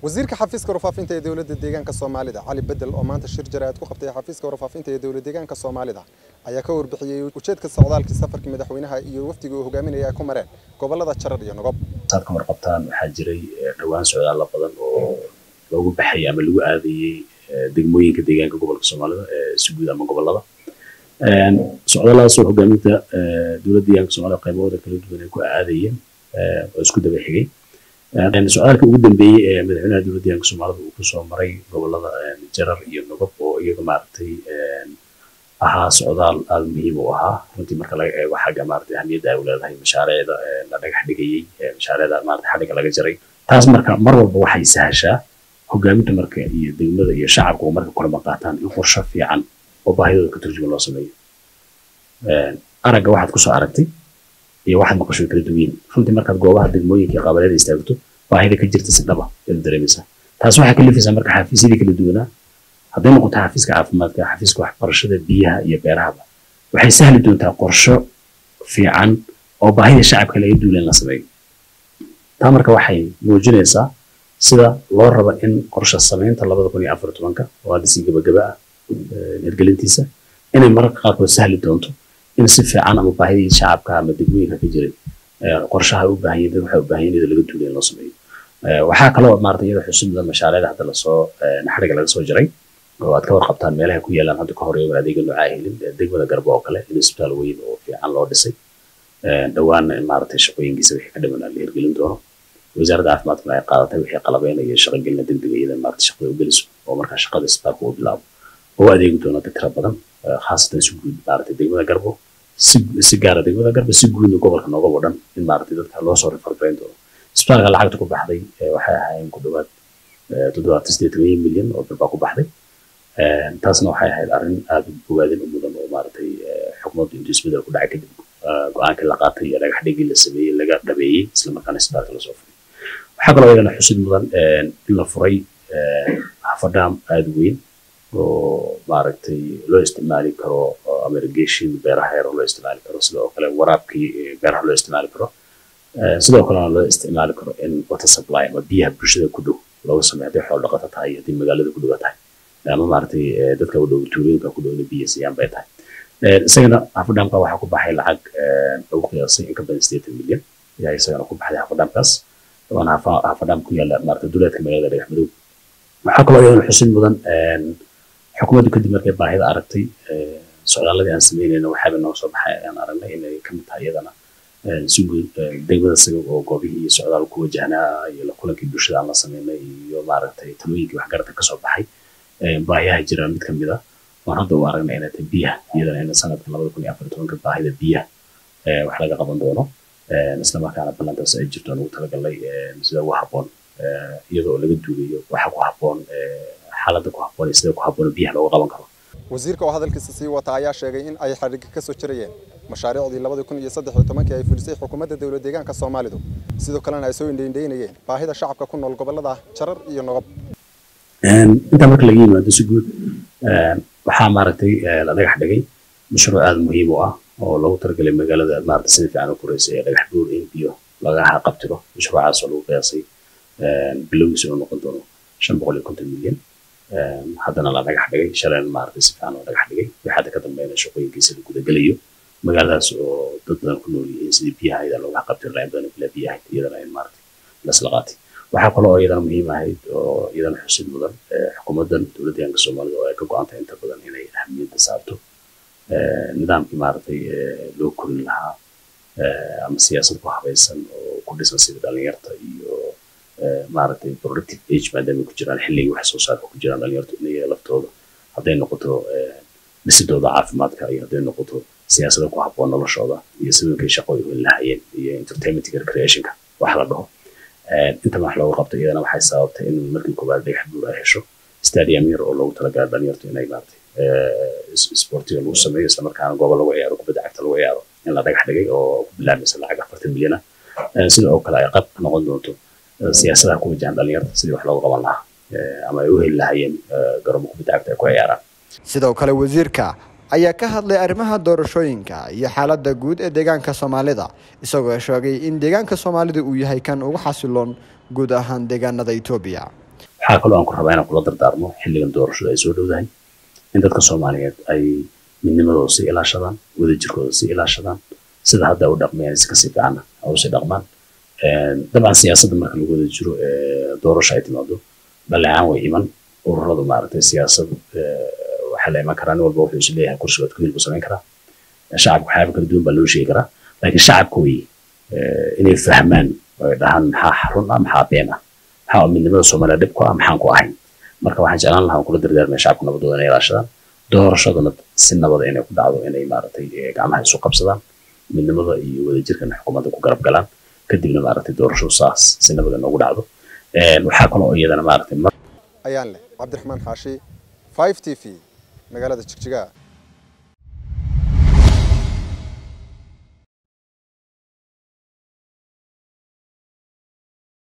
wasiirka xafiiska warfaafinta ee dowladda deegaanka soomaalida cali bedel oo maanta shir jaraa'id ku qabtay xafiiska warfaafinta ee dowlad deegaanka soomaalida ayaa ka warbixiyey ujeedka socdaalkii safarkii madaxweynaha iyo wafdiga uu hogaaminaya ay ku mareen gobolada jarar iyo nogob saad ka warqabtaan waxaa jiray dhowaan socdaalla badan oo loogu baxayay ama lagu aadayey degmooyinka deegaanka gobolka soomaalida si guud ama gobolada socdaalladaasoo hogaaminta dowladda deegaanka soomaalida qaybahooda kala duwan ay ku aadayeen oo isku daba xigay socdaalka ugu dambeeyey ee madaxweynaha dowladda deegaanka soomaalida uu kusoo maray gobolada jarar iyo nogob oo iyaga maaragtay ahaa socdaal aada muhiim u ahaa runtii marka laga eego xagga maaragtay ahmiyadda ay u leedahay mashaariicda la dhagax dhigayey mashaariicda maaragtay xadhiga laga jaray taas marka mar walba waxay sahashaa hogaaminta marka iyo degmada iyo shacabka oo marka kulama qaataan in qorshe fiican oo baahidooda ka turjuma loo sameeyo aragga waxaad kusoo aragtay iyo waxaad maqasho kala duwan runtii markaad goobaha degmooyinka iyo qaabaleeda istaagto baahida ka jirta si dhaba ayaad dareemaysaa taas waxaa kalifaysaa marka xafiisyadii kala duwanaa hadday noqoto xafiiska caafimaadka xafiiska waxbarashada biyaha iyo beerahaba waxay sahli doontaa qorsho fiican oo baahida shacabka laga duulan la sameeyo taa marka waxay muujinaysaa sida loo rabo in qorshe samaynta labada kun iyo afar tobanka oo hadda si gabagaba ah hirgelintiisa inay mararka qaarkood sahli doonto in si fiican ama baahidii shacabka ama degmooyinka ka jiray qorshaha u baahan yihin dad waxay u baahan yihin laga duulay in loo sameeyo waxaa kaloo maarata iyada xusub mudan mashaariicda hadda lasoo naxriga laga soo jaray oo aad ka warqabtaan meelaha ku yaalaan hadda ka horeeyo adeega noocaa helin degmada garbo oo kale in isbitaal weyn oo fiican loo dhisay dhowaanna in maaragtay shaqooyinkiisa wixii ka dhiman la hirgelin doono wasaaradda caafimaadkuna ay qaadatay wixii qalabeynaya shaqogelina degdega iyada maarata shaqada u geliso oo markaa shaqada isbitaalka uu bilaabo oo adeegi doono dad tira badan khaasatan si guud maaragtay degmada garbo si si gaara degmada garbo si guudna gobolka noogabo dhan in maaragtay dadka loo soo rifarbayn doono isbitaalka lacagta ku baxday waxay ahaayeen ku dhowaad toddobaatan sideed toban milyan oo dalbaa ku baxday taasna waxay ahayd arrin aada u bogaadin u mudan oo maaragtay xukuumaddu intuu isbedel ku dhacay kadib go-aankii la qaatay iyo dhagax dhigii la sameeyey laga dhabeeyey islamarkaana isbitaalka lasoo furay waxaa kaloo iyadana xusid mudan in la furay hafadhaam aada weyn oo maaragtay loo isticmaali karo ama irrigation beeraha yar loo isticmaali karo sidoo kale waraabkii beeraha loo isticmaali karo sidoo kalena loo isticmaali karo in water supply ama biyaha bulshada ku dhow looga sameeyo hadday xoolo dhaqato tahay iyo haddii magaalada ku dhowa tahay ama maaragtay dadka u dhow tuulooyinka ku dhowna biyo siiyaan bay tahay isagana hafadhaamka waxaa ku baxay lacag lagu qiyaasay in ka badan sideetan milyan ayaa isagana ku baxday hafadhaamkaas waana hafadhaam ku yaala maaragtay duleedka magaalada dhagax madow waxaa kaloo iyadana xusid mudan xukuumaddu kadib markay baahida aragtay socdaaladii aan sameynayna waxaaba noo soo baxay aan aragnay inay ka mid tahay iyadana si guud degmada isaga oo goobihii iyo socdaal ku wajahnaa iyo la kulankii bulshada aan la sameynay iyo maaragtay talooyinkii waxgarata kasoo baxay baahiyaha jira mid ka mid a waan hadda u aragnay inay tahay biyaha iyadana in sanadka labada kun iyo afar tobanka baahida biyaha wax laga qaban doono islamarkaana ballantaas ay jirto lagu talagalay sida ugu habboon iyadoo laga duulayo waxa ku habboon xaaladda ku habboon iyo sida ku habboon biyaha looga qaban karo wasiirka oo hadalkiisa sii wata ayaa sheegay in ay xadhiga ka soo jirayeen mashaariicdii labada kun iyo saddex iyo tobankii ay fulisay xukuumadda dowlad deegaanka soomaalidu sidoo kalena ay soo indheindheynayeen baahida shacabka ku nool gobolada jarar iyo nogob intaa marka laga yimaado si guud waxaa maaragtay la dhagax dhigay mashruuc aada muhiim u ah oo loogu talagalay magaalada maaragtay sida fiican u koreysay ee dhagax buur in biyo laga qabtiro mashruucaas oo lagu qiyaasay bilowgiisa inuu noqon doono shan boqol iyo konton milyan haddana la dhagax dhigay shalayna maaragtay si fiican oo dhagax dhigay wixii hadda ka dambeynaya shaqooyinkiisa la gudagelayo magaaladaas oo dad badan ku nool yihiin sidii biyaha iyada looga qabtiri lahayn badan bila biyaha iyadana in maaragtay lasla qaatay waxaa kaloo iyadana muhiim ahayd oo iyadana xusid mudan xukuumaddan dowladda deegaanka soomaalida oo ay ka go-antay inta badan inay ahamiyadda saarto nidaamkii maaragtay loo korin lahaa ama siyaasad ku habaysan oo ku dhisan sida dhalinyarta iyo maaragtay productive age maadaama ku jiraan xilligii wax soo saarka ku jiraan dhalinyartu inay laftooda hadday noqoto dhisidooda caafimaadka iyo hadday noqoto siyaasada ku habboon noloshooda iyo sidoonkay shaqo ay heli lahayeen iyo entertainmentka recreationka wax la dhaho inta wax looga qabto iyadana waxay sababtay in markii koowaad dhagax buur ay hesho stadium yar oo loogu talagalay dhalinyartu inay maaragtay sportiga lagu sameeyo islamarkaana goobo lagu ciyaaro kubadda cagta lagu ciyaaro in la dhagax dhigay oo ku bilaabmaysa lacag afartan milyan ah sida oo kale ay qayb ka noqon doonto siyaasadaha ku wajahan dhalinyarta sidii wax looga qaban lahaa ama ay u heli lahayeen garoomo kubadda cagta ay ku ciyaaraan sidoo kale wasiirka ayaa ka hadlay arrimaha doorashooyinka iyo xaaladda guud ee deegaanka soomaalida isagoo sheegay in deegaanka soomaalida uu yahay kan ugu xasiloon guud ahaan deegaanada etoobiya waxaa kaloo aan ku rabaa inaan kula dardaarmo xilligan doorashada ay soo dhowdahay in dadka soomaaliyeed ay midnimadooda sii ilaashadaan wadajirkooda sii ilaashadaan sida hadda u dhaqmayaan si kasii fiicana usii dhaqmaan dabcan siyaasadda marka lagu wada jiro doorasho ay timaado dhaleecaan way iman ururadu maaragtay siyaasad waxaa la iman karaa nin walba wuxuu is leeyahay kursigood ku hilbu samayn karaa shacabka waxyaaba kala duwan baa loo sheegi karaa laakiin shacabka wey inay fahmaan oo ay dhahaan maxaa run ah maxaa been ah maxaa midnimada soomaaliya dhib ku ah maxaan ku ahayn marka waxaan jeclaan lahaa kula dardaarmaya shacabka nabadooda inay ilaashadaan doorashaduna si nabada inay ku dhacdo inay maaragtay gacmaha isu qabsadaan midnimada iyo wadajirkana xukuumadda ku garab galaan kadibna maaragtay doorashadu saas si nabada noogu dhacdo waxaa kaloo iyadana maaragtay ayaan leh cabdiraxmaan xaashi 5 t v magaalada jigjiga